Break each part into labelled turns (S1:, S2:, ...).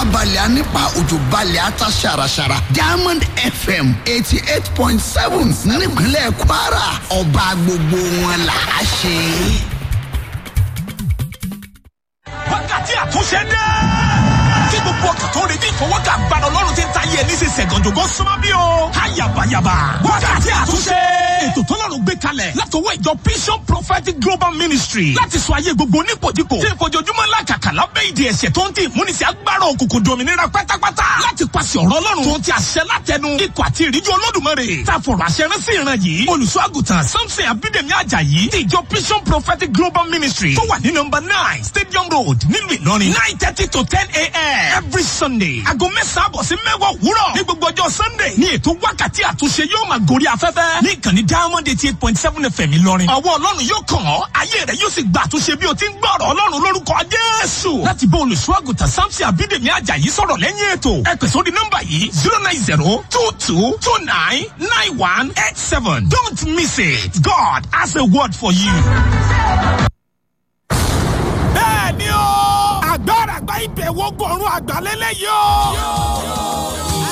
S1: balẹ̀ á nípa òjò balẹ̀ á ta ṣàràṣàrà diamond fm eighty eight point seven nípínlẹ̀ kwara ọba gbogbo wọn là á ṣe.
S2: wákàtí àtúnṣe dé. kí gbogbo ọkàn tó ń retí ìfọwọ́kà gbàdọ̀ ọlọ́run ti ń ta yẹ ní sísẹ̀ gànjọ́gọ́ súnmọ́ bí o. ayabayaba wákàtí àtúnṣe. ètò tọ́lọ́run gbé kalẹ̀ látọwọ́ ìjọ vision prophetic global ministry láti sọ ayé gbogbo onípojúpo tí ìfojoojúmọ́ ńlá kàkà lábẹ́ ìdí ẹ̀ṣẹ̀ tó ń tì múnisí agbára òkùnkùn dominira pátápátá láti pàṣẹ ọ̀rọ̀ ọlọ́run tó ń ti àṣẹ látẹnu ikọ̀ àti ìríjú olódùmarè tá a fọ̀rọ̀ àṣẹ rán sí ìran yìí olùṣọ́ àgùntàn samson abídèmí ajayi ti ìjọ vision prophetic global ministry tó wà ní nọmba nine stadium road nílùú ìlọrin nine thirty to ten a.m. every sunday aago mẹ́sàn-án àbọ̀ sí mẹ́wàá òwúrọ̀ ní gbogbo ọjọ́ sunday ní ètò wákàtí àtúnṣe yóò máa gorí afẹ́fẹ́ ní ìkànnì diamond eighty eight point seven fm ìlọrin ọwọ́ ọlọ́run yóò kàn ọ́ ayé rẹ̀ yóò sì gba àtúnṣe bí o ti ń gbọ́ ọ̀rọ̀ ọlọ́run lórúkọ jésù láti bá olùṣọ́ àgùntàn samson abídèmí ajayi sọ̀rọ̀ lẹ́yìn ètò ẹ pè sórí nọ́mbà yìí zero nine zero two two two nine nine one eight seven don't miss it god has a word for you. bẹ́ẹ̀ni o agbára àgbà ìbẹ̀wò gbọ̀run àgbàlélẹ̀ yóò.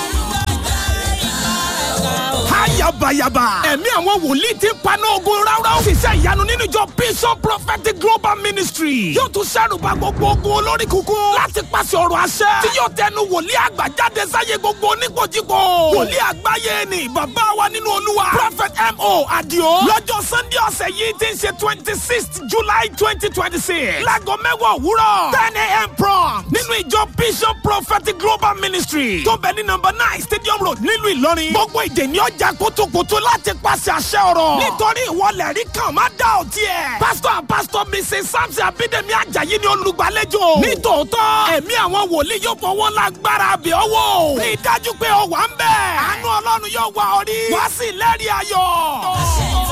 S2: Ayabayaba. Ẹ̀mí àwọn wòlíì ti ń paná ogun ráúráú. Ṣiṣẹ́ ìyanu nínú ìjọ Bison Prophetic Global Ministry. Yóò tún ṣàrùbá gbogbo ogun olórí kúkú. Láti pàṣẹ ọ̀rọ̀ àṣẹ. Tí yóò tẹnu wòlíì àgbà jáde sáyé gbogbo oníkojúkọ. Wòlíì àgbáyé ni bàbá wa nínú olúwa. Prophet M.O. Adio. Lọ́jọ́ Sunday ọ̀sẹ̀ yìí ti ń ṣe twenty sixth July twenty twenty six. Láago mẹ́wàá òwúrọ̀. ten a.m. prom. Nínú ìjọ Bison Prophetic Global Ministry. Tó bẹ̀ ní nọmba nine Stadium Road nílùú Ìlọrin. Gbogbo ìdè ni ọjà kutukutu láti pàṣẹ àṣẹ ọ̀rọ̀. nítorí ìwọlẹ̀ rí kan má dá ò tiẹ̀. pásítọ̀ pásítọ̀ mrs samson abídẹ́mi ajayi ni olùgbàlejò. nítòótọ́ ẹ̀mí àwọn wòlíì yóò fọwọ́ lágbára àbẹ̀ ọwọ́. rí i dájú pé o wà ń bẹ̀. àánú ọlọ́run yóò wà ọ rí. wá sí lẹ́rìí ayọ̀.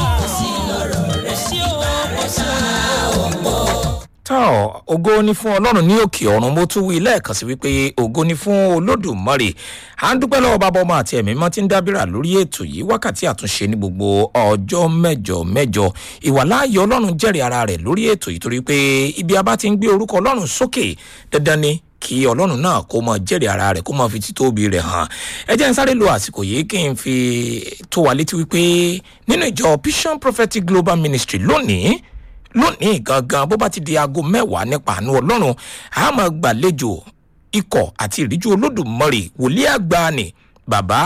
S3: tọ́ ògo ni fún ọlọ́run ní òkè ọ̀run mo tún wí lẹ́ẹ̀kan sí wípé ògo ni fún olódùmarè à ń dúpẹ́ lọ́wọ́ bàbá ọmọ àti ẹ̀mí mọ́ tí ń dábìrà lórí ètò yìí wákàtí àtúnṣe ní gbogbo ọjọ́ mẹ́jọ mẹ́jọ ìwàláàyè ọlọ́run jẹ́rìí ara rẹ̀ lórí ètò yìí torí pé ibi a bá ti ń gbé orúkọ ọlọ́run sókè dandan ni kí ọlọ́run náà kó mọ jẹ́rìí ara rẹ̀ kó mọ fi títóbi rẹ̀ hàn ẹ jẹ́ n sáré lo àsìkò yìí kí n fi tó wa létí wípé nínú ìjọ vision prophetic global ministry lónìí lónìí gangan bó bá ti di aago mẹ́wàá nípa àánú ọlọ́run a máa gbàlejò ikọ̀ àti ìríjú olódùmarè wòlíì àgbà ni bàbá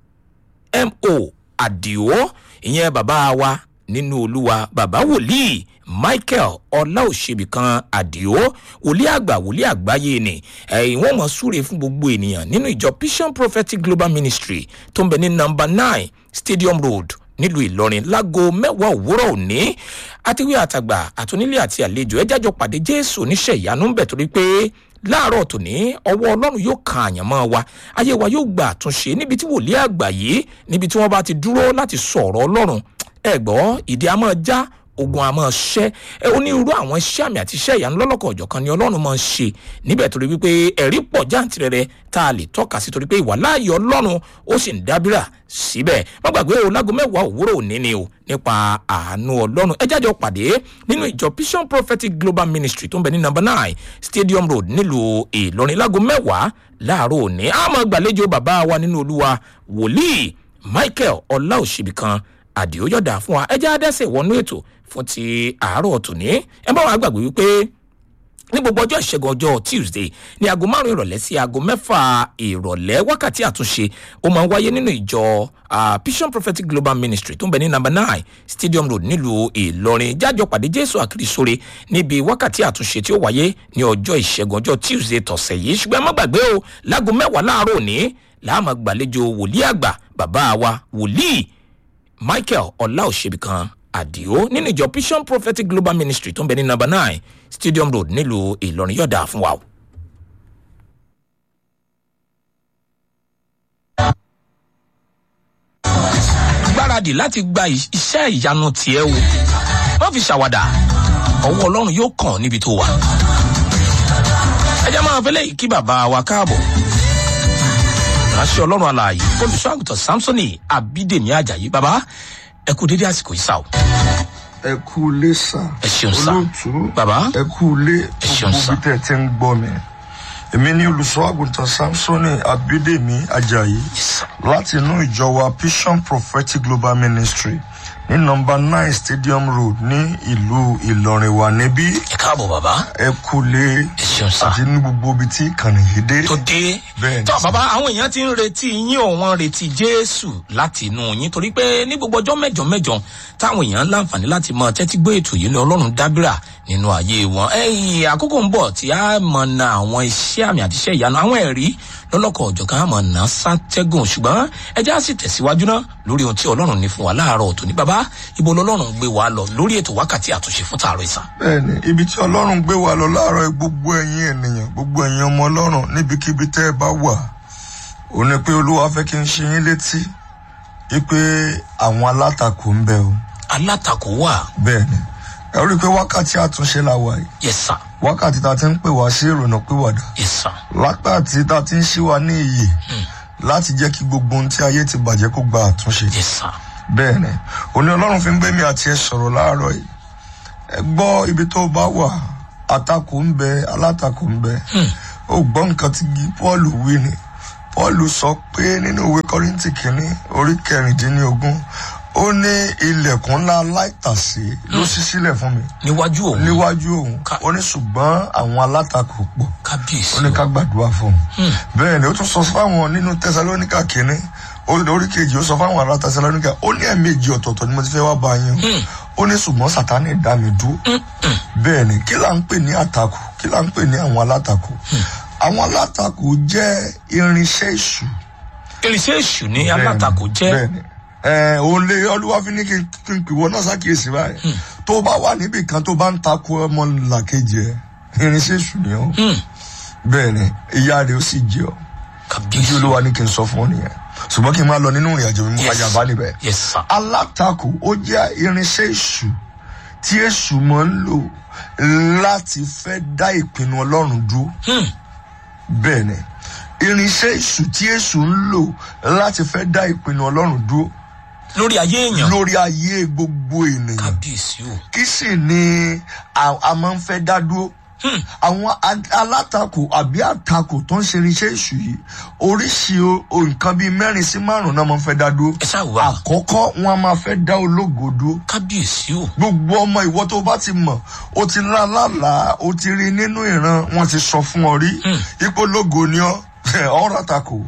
S3: mo àdìo ìyẹn bàbá wa nínú olúwa bàbá wòlíì michael ọláòṣèbìkan àdìo wòlíì àgbà wòlíì àgbáyé ni ẹ̀yìn wọn mọ̀ súre fún gbogbo ènìyàn nínú ìjọ vision prophetic global ministry tó ń bẹ ní number nine stadium road nílùú ìlọrin láago mẹ́wàá òwúrọ̀ òní àtiwé àtàgbà àtúnílé àti àlejò ẹ jájọ pàdé jésù oníṣẹ́ ìyanu ń bẹ̀ torí pé láàárọ̀ tòní ọwọ́ ọlọ́run yóò kan àyànmọ́ wa ayé wa yóò gba àtúnṣe níbi tí wòlíì àgbà yìí níbi tí wọ́n bá ti dúró láti sọ ọ̀rọ̀ ọlọ́run ẹ gbọ́ ìdí a máa já ogun a máa ṣẹ́ ẹ onírúurú àwọn iṣẹ́ àmì àti iṣẹ́ ìyanu lọ́lọ́kọ̀ ọ̀jọ̀kan ni ọlọ́run máa ń ṣe níbẹ̀ torí wípé ẹ̀rí pọ̀ jáǹtirẹrẹ tá a lè tọ́ka sí torí pé ìwà láàyè ọlọ́run ó sì ń dábìrà síbẹ̀ má gbàgbé o lágo mẹ́wàá òwúrọ̀ òní ni o nípa àánú ọlọ́run ẹ jáde pàdé nínú ìjọ vision prophetic global ministry tó ń bẹ ní number nine stadium road nílùú ìlọrin lágo mẹ́wàá láàárọ̀ òní a máa gbàlejò bàbá wa nínú olúwa wòlíì michael ọláòṣèbìkan àdìó yọ̀dà fún wa ẹ já dẹ́sẹ̀ wọnú ètò fún ti àárọ̀ tòní ẹ bá wa gbàgbé wípé ní gbogbo ọjọ́ ìṣẹ́gun ọjọ́ tuesday ní aago márùn ìrọ̀lẹ́ sí aago mẹ́fà ìrọ̀lẹ́ wákàtí àtúnṣe ó máa ń wáyé nínú ìjọ vision prophetic global ministry tó ń bẹ ní number nine stadium road nílùú ìlọrin jájọ pàdé jésù àkìrìsóre níbi wákàtí àtúnṣe tí ó wáyé ní ọjọ́ ìṣẹ́gun ọjọ́ tuesday tọ̀sẹ̀ yìí ṣùgbọ́n ẹ má gbàgbé o láago mẹ́wàá láàárọ̀ òní láàmú gbàlejò wòlíì àgbà bàbá wa wòlíì michael ọláòṣèbìkan àdìo nínú ìjọ vision prophetic global ministry tó ń bẹ ní number nine stadium road nílùú ìlọrin yọ̀dà fún wa o. gbáradì láti gba iṣẹ́ ìyanu tiẹ̀ o má fi ṣàwàdà ọwọ́ ọlọ́run yóò kàn níbi tó wà. ẹ jẹ́ máa fẹ́lẹ́ kí bàbá wa káàbọ̀ ránṣẹ́ ọlọ́run alààyè olùṣọ́ àgùntàn samsoni abídèmí ajayi bàbá ẹ kú dédé àsìkò yìí sá o.
S4: ẹ kú ilé sá
S3: Ẹ ṣeun sá.
S4: olóòtú
S3: Bàbá.
S4: ẹ kú ilé
S3: Ẹ ṣeun
S4: gbogbo
S3: sá.
S4: bí tẹ ẹ ti ń gbọ mi èmi ní olùṣọ́ àgùntàn samsoni abídèmí ajayi láti inú ìjọ wa vision prophetic global ministry ní nọmba nine stadium road ní ìlú ìlọrin wa níbí
S3: ẹ káàbọ̀ bàbá
S4: ẹ kúlé
S3: ẹ ṣeun sá
S4: àti ní gbogbo ibi tí ìkànnì yìí dé
S3: tó dé
S4: Bẹ́ẹ̀ni
S3: tó
S4: sá.
S3: bàbá àwọn èèyàn ti ń retí yín ò wọ́n retí jésù láti inú yín torí pé ní gbogbo ọjọ́ mẹ́jọ mẹ́jọ táwọn èèyàn láǹfààní láti mọ tẹ́tí gbé ètò yìí ní ọlọ́run dábìrà nínú ayé wọn ẹ̀yìn àkókò ń bọ̀ tí a mọ̀ na àwọn iṣẹ́ àmì àti iṣẹ́ ìyanu àwọn ẹ̀rí lọ́lọ́kọ̀ ọ̀jọ̀kan àmọ̀ ná sátẹ́gùn ṣùgbọ́n ẹjẹ́ á sì tẹ̀síwájú náà lórí ohun tí ọlọ́run ní fún wa láàárọ̀ òtò ní bàbá ibo lọ́lọ́run gbé wa lọ lórí ètò wákàtí àtúnṣe fún tààrọ̀ ìsà.
S4: bẹ́ẹ̀ni ibi tí ọlọ́run gbé wa lọ láàárọ̀ yìí, gbogbo ẹ̀yin ènìyàn gbogbo ẹ̀yin ọmọ ọlọ́run níbikíbi tẹ́ ẹ bá wà ò ní pé olúwa fẹ́ kí n ṣe yín létí wípé àwọn alátakò ń bẹ o
S3: alátakò wà
S4: bẹ́ẹ̀ni ẹ rí i pé wákàtí àtúnṣe la wà yìí
S3: yẹsà
S4: wákàtí tá a ti ń pè wá sí ìrònà pìwàdà
S3: yẹsà
S4: wákàtí tá a ti ń ṣí wa ní iyè láti jẹ́ kí gbogbo ohun tí ayé ti bàjẹ́ kó gba àtúnṣe
S3: yẹsà
S4: bẹ́ẹ̀ni òní ọlọ́run fi ń gbé mi àti ẹ sọ̀rọ̀ láàárọ̀ yìí ẹ gbọ́ ibi tó bá wà àtakò ń bẹ alátakò ń bẹ ó gbọ́ nǹkan tí paul wí ni paul sọ pé nínú ìwé kọ́rìntì kìíní orí kẹrìndínlógún ó ní ilẹ̀kùn ńlá aláìtàsé ló ṣí sílẹ̀ fún mi
S3: níwájú òun
S4: níwájú òun
S3: Ká-
S4: ó ní ṣùgbọ́n àwọn alátakò pọ̀
S3: kábíyèsí
S4: ó ní ká gbàdúrà fún un bẹ́ẹ̀ ni ó tún sọ fáwọn nínú tẹsalóníkà kínní ó- orí kejì ó sọ fáwọn ará tẹsalóníkà ó ní ẹ̀ẹ̀mejì ọ̀tọ̀ọ̀tọ̀ ni mo ti fẹ́ wá bá yín o ó ní ṣùgbọ́n sátánì dá mi dúró bẹ́ẹ̀ ni kí là ń pè ní àtakò kí là ń pè ní àwọn alátakò àwọn alátakò jẹ́ irinṣẹ́ ìṣù
S3: irinṣẹ́ èṣù ní alátakò jẹ́
S4: bẹ́ẹ̀ni ẹ òun lè olúwa fi ní kí n- kí n pìwọ náà ṣàkíyèsí báyìí tó bá wà níbì kan tó bá ń takò ọmọ làkejì ẹ irinṣẹ́ èṣù ni ó bẹ́ẹ̀ni ìyá rẹ̀ ó sì jẹ́ ọ bí
S3: kábíyèsí
S4: olúwa ní kí n sọ fún ọ nìyẹn ṣùgbọ́n kí n máa lọ nínú ìrìn àjò mi mú
S3: Yes.
S4: ayaba níbẹ̀
S3: yẹsà
S4: alátakò ó jẹ́ irinṣẹ́ èṣù tí èṣù máa ń lò láti fẹ́ dá ìpinnu ọlọ́run dúró bẹ́ẹ̀ ni irinṣẹ́ èṣù tí èṣù ń lò láti fẹ́ dá ìpinnu ọlọ́run dúró
S3: lórí ayé èèyàn
S4: lórí ayé gbogbo ènìyàn
S3: kábíyèsí o
S4: kí sì ni a a máa ń fẹ́ dá dúró àwọn a- alátakò àbí àtakò tó ń ṣe irinṣẹ́ èṣù yìí oríṣi o- o nǹkan bíi mẹ́rin sí márùn-ún náà máa ń fẹ́ dá dúró
S3: ẹ ṣáà wà
S4: àkọ́kọ́ wọn a máa fẹ́ dá ológo dúró
S3: kábíyèsí o
S4: gbogbo ọmọ ìwọ tó bá ti mọ̀ o ti lá lálàá o ti rí nínú ìran wọn ti sọ fún ọ rí ipò ológo ni ọ ọ̀rọ̀ àtakò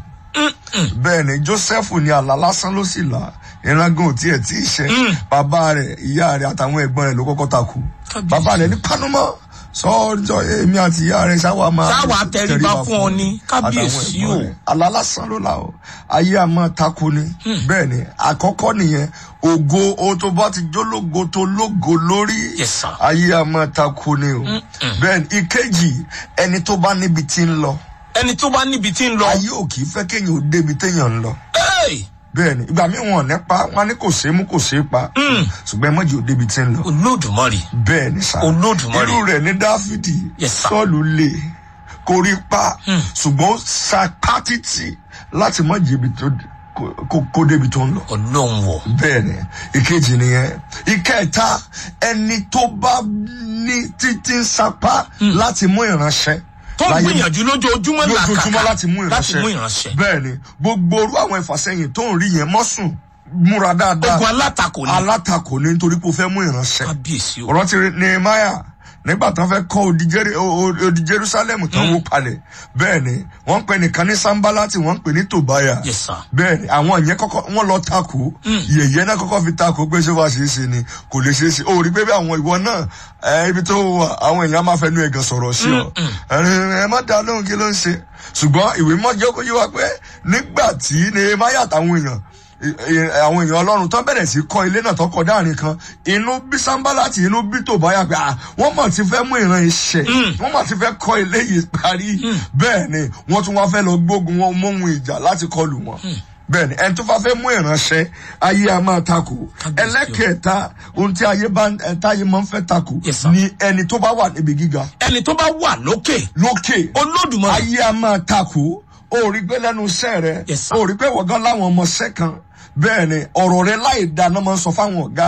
S4: bẹ́ẹ̀ ni joseph ní àlá lásán ló sì là ìrangan ò tiẹ̀ tí ì ṣe bàbá rẹ̀ ìyá rẹ̀ àtàwọn ẹ̀gbọ́n rẹ̀ ló kọ́kọ́ takò
S3: Kábíyèsí.
S4: bàbá rẹ̀ ní panumọ́ sọ́ọ́jọ́ èmi àti ìyá rẹ̀ ṣáwa máa
S3: Ṣáwa tẹríba fún ọ ni,
S4: àtàwọn
S3: kábíyèsí
S4: ẹ̀gbọ́n
S3: o.
S4: rẹ̀. àlá lásán ló là ó ayé a máa takò ni bẹ́ẹ̀ ni àkọ́kọ́ nìyẹn ògo o tó bá ti jólógo tó lógo lórí
S3: Yes, sir.
S4: ayé a máa takò ni o bẹ́ẹ̀ ni ìkejì ẹni tó bá níbi tí ń lọ
S3: ẹni tó bá níbi tí ń lọ
S4: ayé ò kì í fẹ́ kéèyàn ó débi téèyàn ń lọ
S3: Hey!
S4: bẹ́ẹ̀ni ìgbà míì wọn ò ní pa wọn á ní kò ṣeé mú kò ṣeé pa ṣùgbọ́n ẹ mọ̀jì ò débi tí ń lọ
S3: olódùmarè
S4: bẹ́ẹ̀ni sá
S3: Olódùmarè.
S4: irú rẹ̀ ní dáfídì
S3: Yes, sir.
S4: sọ́ọ̀lù lè korí pa ṣùgbọ́n ó sa pátítì láti mọ̀jì ibi tó kó- kó- kó débi tó ń lọ
S3: ọlọ́run wọ̀
S4: bẹ́ẹ̀ni ìkejì nìyẹn ìkẹta ẹni tó bá ní títí ń sapá láti mú ìránṣẹ́
S3: tó ń
S4: láyé-
S3: gbìyànjú lójoojúmọ́
S4: lójoojúmọ́
S3: làkàkà
S4: láti mú
S3: láti
S4: ìránṣẹ́
S3: mú ìránṣẹ́
S4: bẹ́ẹ̀ ni gbogbo orú àwọn ìfàsẹ́yìn tó ń rí yẹn mọ́sùn múra dáadáa
S3: ogun alátakò ni
S4: alátakò ní nítorí pé o fẹ́ mú ìránṣẹ́
S3: kábíyèsí o
S4: ọ̀rọ̀ ti nehemiah nígbà tán fẹ́ kọ́ odi Jeri- o- o- odi jerusalem tán wó palẹ̀ bẹ́ẹ̀ ni wọ́n ń pè nìkan ní sanbalati wọ́n ń pè ní tobaya
S3: Yes, sir.
S4: bẹ́ẹ̀ ni àwọn ìyẹn kọ́kọ́ wọ́n lọ takò yẹ̀yẹ́ náà kọ́kọ́ fi takò pé ṣé wàá ṣe é ṣe ni kò lè ṣe é ṣe o rí pé bí àwọn ìwọ náà ẹ, ibi tó wà àwọn èèyàn máa fẹnu ẹ̀gàn sọ̀rọ̀ sí ọ ẹ ẹ má dá lóhùn kí ló ń ṣe ṣùgbọ́n ìwé mọ́ jẹ́ kó yé wa pé nígbà tí nehemiah àtàwọn èèyàn ẹ- ẹ- àwọn èèyàn ọlọ́run tó bẹ̀rẹ̀ sí kọ́ ilé náà tó kọ́ dáàrin kan inú bí sanbalati inú bí tòbáyà pé ah wọ́n mọ̀ ti fẹ́ mú ìran iṣẹ́ wọ́n mọ̀ ti fẹ́ kọ́ ilé yìí parí bẹ́ẹ̀ ni wọ́n tún wá fẹ́ lọ gbógun wọn móhun ìjà láti kọlù wọn bẹ́ẹ̀ ni ẹni tó bá fẹ́ mú ìránṣẹ́ ayé a máa takò
S3: Kábíyèsí o.
S4: ẹlẹ́kẹ̀ẹ́ta ohun tí ayé bá ẹ, táyé máa ń fẹ́ takò
S3: Yes, sir.
S4: ni ẹni tó bá wà níbi gíga
S3: ẹni tó bá wà lókè
S4: lókè
S3: olódùmarè
S4: ayé a máa takò ó rí pé lẹ́nu iṣẹ́ rẹ
S3: Yes, sir.
S4: ó rí pé wọ̀gán láwọn ọmọọṣẹ́ kan bẹ́ẹ̀ ni ọ̀rọ̀ rẹ láì dáná máa ń sọ fáwọn ọ̀gá rẹ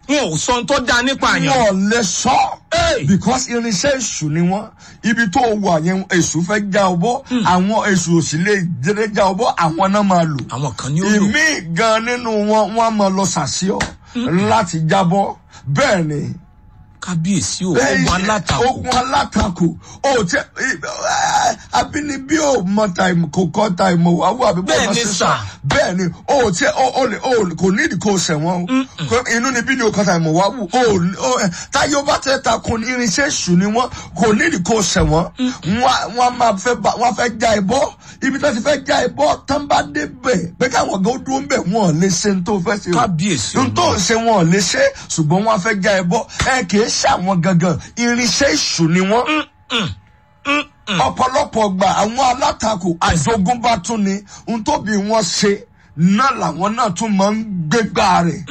S3: wọn ò sọ ohun tó dáa nípa àyàn.
S4: wọn lè sọ
S3: Hey!
S4: because irinṣẹ́ èṣù ni wọ́n ibi tó wà yẹn èṣù fẹ́ já ọ bọ́ àwọn èṣù ò sì lè dédé já ọ bọ́ àwọn náà máa lò
S3: àwọn kan ní ó lò.
S4: ìmí gan nínú wọn wọn á máa lọ sàṣíọ láti jábọ́ bẹ́ẹ̀ ni
S3: kábíyèsí o
S4: bẹ́ẹ̀
S3: ogun
S4: ni,
S3: alátakò.
S4: ogun alátakò o tẹ ẹ, abínibí ò mọ tàìmù kò kọ tàìmù àwọ àbí
S3: Bẹ́ẹ̀
S4: bọ́ọ̀lù
S3: ni
S4: sísà
S3: sà.
S4: bẹ́ẹ̀ ni o tẹ o o lè o lè- kò nídìí kò sẹ̀wọ̀n o Kò- inú ni bí ni o kọ tàìmù wá wù o o ẹ, táyé o bá tẹ ta ko ní irinṣẹ́ èṣù ni wọ́n kò nídìí kò sẹ̀wọ̀n wọ́n wọ́n máa fẹ́ bá wọ́n fẹ́ já ẹ bọ́ ibi tó ti fẹ́ já ẹ bọ́ tán bá dé bẹ̀ pé káwọn gan dúró ń bẹ̀ wọ́n lè ṣe ní tó fẹ́ ṣe o
S3: kábíyèsí o.
S4: n tó ń ṣe wọn ò lè ṣe ṣùgbọ́n wọ́n á fẹ́ já ẹ bọ́ ẹ kì í ṣàwọn gangan irinṣẹ́ èṣù ni wọ́n. ọ̀pọ̀lọpọ̀ gbà àwọn alátakò àjogúnbá tún ni n tó bí wọ́n ṣe náà làwọn náà tún máa ń gbégbá rẹ̀.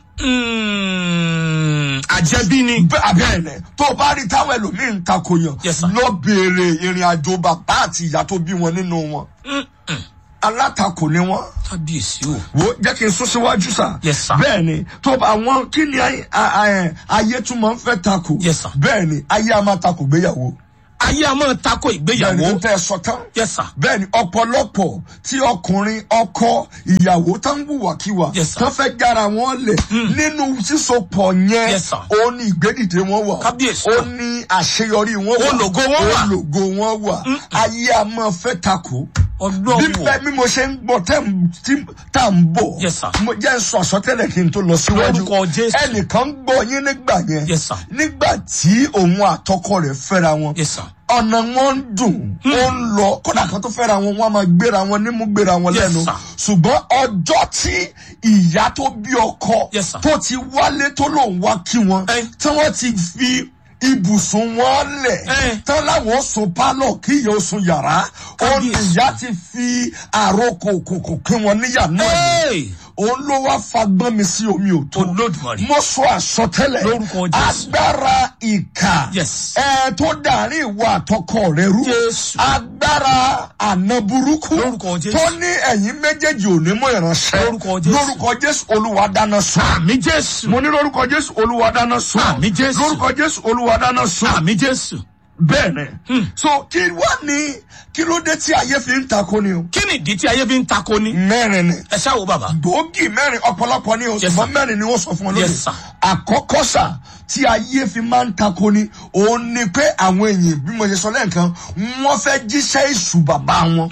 S3: Mm, àjẹbí ni.
S4: bẹ́ẹ̀ bẹ́ẹ̀ ni tó o bá rí táwọn ẹlòmíín ń takò yàn
S3: Yes, sir.
S4: lọ béèrè ìrìn àjò bàbá àti ìyá tó bí wọn nínú wọn. alátakò ni wọ́n
S3: kábíyèsí o.
S4: wo jẹ́ kí n sún síwájú sá.
S3: Yes, sir.
S4: bẹ́ẹ̀ ni tó bá àwọn kí ni ayé- a- a- ayé tún máa ń fẹ́ takò.
S3: Yes, sir.
S4: bẹ́ẹ̀ ni ayé a máa takò gbéyàwó.
S3: ayé a máa tako
S4: bẹ́ẹ̀ ni tó
S3: ìgbéyàwó.
S4: tẹ́ ẹ sọ tán.
S3: yes sir.
S4: bẹ́ẹ̀ ni ọ̀pọ̀lọpọ̀ tí ọkùnrin ọkọ ìyàwó tó ń wùwàkiwà
S3: Yes, sir.
S4: tó fẹ́ jára wọn lẹ̀ nínú sísopọ̀ yẹn
S3: Yes, sir.
S4: ó ní ìgbédìde wọn wà
S3: Kábíyèsí.
S4: ó ní àṣeyọrí wọn wà
S3: Ológo wọn wà.
S4: ológo wọn wà ayé a máa fẹ́ takò bí
S3: ọlọ́run
S4: bẹ́ẹ̀ bí mo ṣe ń gbọ́ tẹ́ ń- tí tá à ń bọ̀
S3: Yes, sir.
S4: mo jẹ́ ń sọ àsọtẹ́lẹ̀ kí n tó lọ síwájú
S3: Lórúkọ Jésù.
S4: ẹnìkan gbọ́ yín nígbà yẹn
S3: Yes, sir.
S4: nígbà tí òun àtọkọ rẹ̀ fẹ́ra wọn
S3: yes sir.
S4: ọ̀nà wọn ń dùn ó ń lọ kódà kan tó fẹ́ra wọn wọn a máa gbéra wọn nímú gbéra wọn
S3: Yes,
S4: lẹ́nu
S3: sir.
S4: ṣùgbọ́n ọjọ́ tí ìyá tó bí ọkọ
S3: Yes, sir.
S4: tó ti wálé tó lòun wá kí wọn
S3: Eh.
S4: tí wọ́n ti fi ibùsùn wọn lẹ̀
S3: Eh.
S4: tán láwọn sùn pálọ̀ kí ìyá ó sùn yàrá ó ní
S3: Kábíyèsí.
S4: ìyá ti fi àròkò kòkò kí wọn níyà náà ni
S3: Hey!
S4: òun ló wá fagbọ́n mi sí omi òtó
S3: Olódùmarè.
S4: mo sọ àsọtẹ́lẹ̀
S3: Lórúkọ Jésù.
S4: agbára ìkà
S3: Yes.
S4: ẹ tó dàrin ìwà àtọkọ rẹ rú
S3: Jésù.
S4: agbára àna burúkú
S3: Lórúkọ Jésù.
S4: tó ní ẹ̀yin méjèèjì ò ní mú ìránṣẹ́
S3: Lórúkọ Jésù.
S4: lórúkọ jésù olúwa dáná sun
S3: àmì jésù.
S4: mo ní lórúkọ jésù olúwa dáná sun
S3: Àmín Jésù.
S4: lórúkọ jésù olúwa dáná sun
S3: àmì jésù.
S4: bẹ́ẹ̀ ni so kí wá ní kí ló dé tí ayé fi ń takò ni o
S3: kí ni ìdí tí ayé fi ń tako ni.
S4: mẹ́rin ni
S3: ẹ ṣáà wo bàbá.
S4: gbòógì mẹ́rin ọ̀pọ̀lọpọ̀ ní
S3: Yes,
S4: ṣùgbọ́n
S3: sir.
S4: mẹ́rin ni wọ́n sọ fún ọ lónìí.
S3: Yes, sir.
S4: àkọ́kọ́ sà tí ayé fi máa ń tako ni òun ni pé àwọn èèyàn bí mo ṣe sọ lẹ́ẹ̀kan wọ́n fẹ́ jíṣẹ́ èṣù bàbá wọn.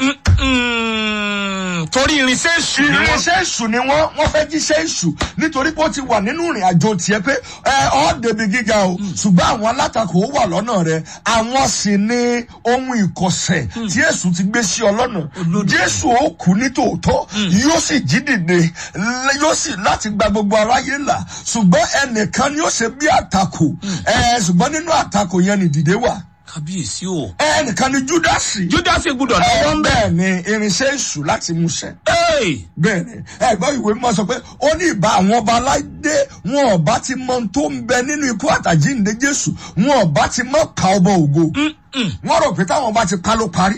S3: Mm, torí irinṣẹ́ èṣù ni wọ́n.
S4: irinṣẹ́ èṣù ni wọ́n wọ́n fẹ́ jíṣẹ́ èṣù nítorí pé ó ti wà nínú ìrìn àjò tiẹ̀ pé ẹ ọ́ débi gíga o ṣùgbọ́n àwọn alátakò ó wà lọ́nà rẹ̀ àwọn sì ni ohun ìkọ̀sẹ̀ tí èṣù ti gbé sí ọ lọ́nà jésù ó kú ní tòótọ́ yóò sì jí dìde l- yóò sì láti gba gbogbo aráyé là ṣùgbọ́n ẹnìkan ni ó ṣe bí àtakò ẹ ṣùgbọ́n nínú àtakò yẹn ni dìde wà
S3: kábíyèsí o.
S4: ẹnìkan ni júdásì
S3: júdásì gbúdọ̀
S4: ẹ
S3: lọ́wọ́ ń bẹ̀.
S4: bẹ́ẹ̀ ni irinṣẹ́ èṣù láti mú ṣẹ
S3: Hey!
S4: bẹ́ẹ̀ni ẹgbọn ìwé mímọ́ sọ pé ó ní ìbá àwọn ọba aládé wọn ọba ti mọ ohun tó ń bẹ nínú ikú àtàjíǹde jésù wọn ọba ti mọ ká ọba ògo wọn rò pé táwọn ọba ti pa ló parí